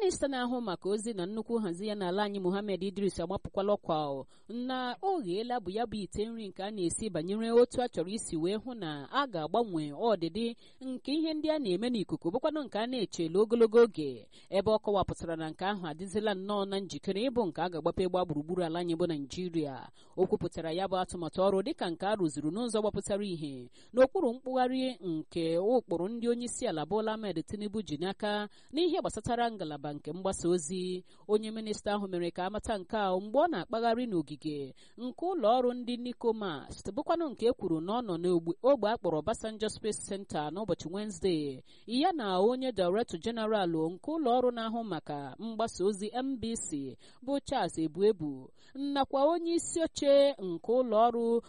minista na-ahụ maka ozi na nnukwu nhazi ya n'ala anyị Muhammad Idris agbapụkwala ọkwa na o gheela bụ ya bụ ite nri nke a na-esi banyere otu a chọrọ isi wee hụ na a ga-agbanwe ọdịdị nke ihe ndị a na-eme n'ikuku bụkwanụ nke a na-echelu ogologo oge ebe ọ kọwapụtara na nke ahụ adịzila nnọọ na njikere ịbụ nke a ga-agbape gba gburugburu ala anyị bụ Naijiria o kwupụtara ya bụ atụmatụ ọrụ dịka nke a rụziri n'ụzọ gbapụtara ihe n'okpuru mkpụgharị nke ụkpụrụ ndị onye isi ala Bola Ahmed Tinubu ji n'aka n'ihe gbasatara ngalaba nke mgbasa ozi onye minista ahụ mere ka amata nke a mgbe ọ na-akpagharị n'ogige nke ụlọ ọrụ ndị Nikomas bụkwanụ nke e kwuru na ọ nọ n'ogbe akpọrọ Obasanjo Space Center n'ụbọchị Wenezdee ya na onye Director General nke ụlọ ọrụ na-ahụ maka mgbasa ozi MBC bụ Charles Ebuebu nakwa onye isi oche nke ụlọ ọrụ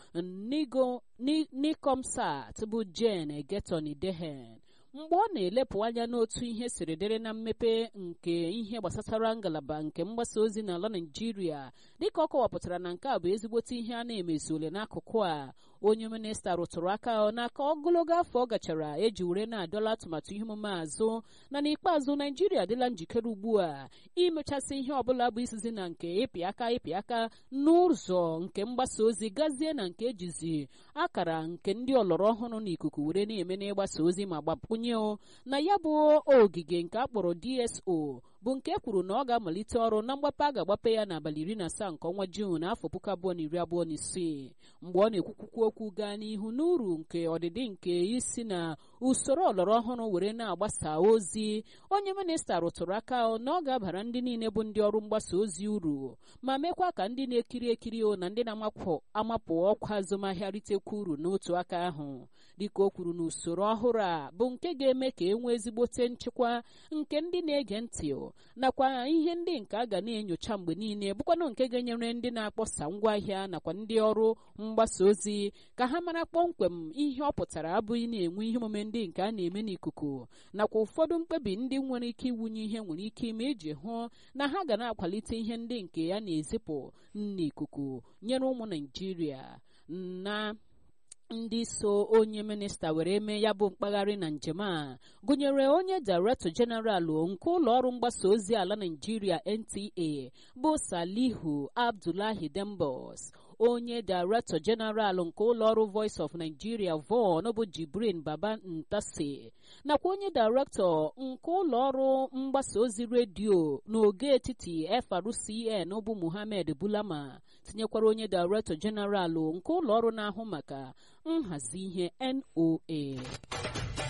Nikomsat bụ Jane Getoni Dehen mgbe ọ na-elepụ anya n'otu ihe siri dịrị na mmepe nke ihe gbasatara ngalaba nke mgbasa ozi n'ala Naịjirịa dịka ọ kọwapụtara na nke a bụ ezigbote ihe a na-emezule n'akụkụ a onye minista rụtụrụ aka n'aka ogologo afọ ọ gachara eji were na-adọla atụmatụ ihe omume azụ na n'ikpeazụ Naịjirịa adịla njikere ugbu a imechasị ihe ọbụla bụ isizi na nke ịpị aka ịpị aka n'ụzọ nke mgbasa ozi gazie na nke ejizi akara nke ndị ọlọrọ ọhụrụ n'ikuku were na-eme n'ịgbasa ozi ma gbapụnye na ya bụ ogige nke akpọrọ DSO bụ nke kwuru na ọ ga-amalite ọrụ na mgbape a ga-agbape ya n'abalị iri na asaa nke ọnwa Juun n'afọ puku abụọ na iri abụọ na isii mgbe ọ na-ekwukwukwu okwu gaa n'ihu n'uru nke ọdịdị nke isi na usoro ọlọrọ ọhụrụ were na-agbasa ozi onye minista rụtụrụ aka na ọ ga-abara ndị niile bụ ndị ọrụ mgbasa ozi uru ma mekwa ka ndị na-ekiri ekiri na ndị na-amapụ ọkwa azụmahịa ritekwa uru n'otu aka ahụ dịka o kwuru na usoro ọhụrụ a bụ nke ga-eme ka e nwee ezigbote nchịkwa nke ndị na-ege ntị nakwa ihe ndị nke a ga na-enyocha mgbe niile bụkwanụ nke ga-enyere ndị na-akpọsa ngwaahịa nakwa ndị ọrụ mgbasa ozi ka ha mara kpọmkwem ihe ọ pụtara abụghị na-enwe ihe omume ndị nke a na-eme n'ikuku nakwa ụfọdụ mkpebi ndị nwere ike iwunye ihe nwere ike ime iji hụ na ha ga na-akwalite ihe ndị nke ya na-ezipụ n'ikuku nyere ụmụ Naịjirịa na ndị so onye minista were mee ya bụ mkpagharị na njem a gụnyere onye Director General nke ụlọ ọrụ mgbasa ozi ala Naịjirịa NTA bụ Salihu Abdullahi Dembos onye Director General nke ụlọọrụ Voice of Nigeria VON bụ Jibrin Baba Ntasi nakwa onye Director nke ụlọọrụ mgbasa ozi redio n'oge etiti FRCN bụ Muhammad Bulama tinyekwara onye Director General nke ụlọọrụ na-ahụ maka nhazi ihe NOA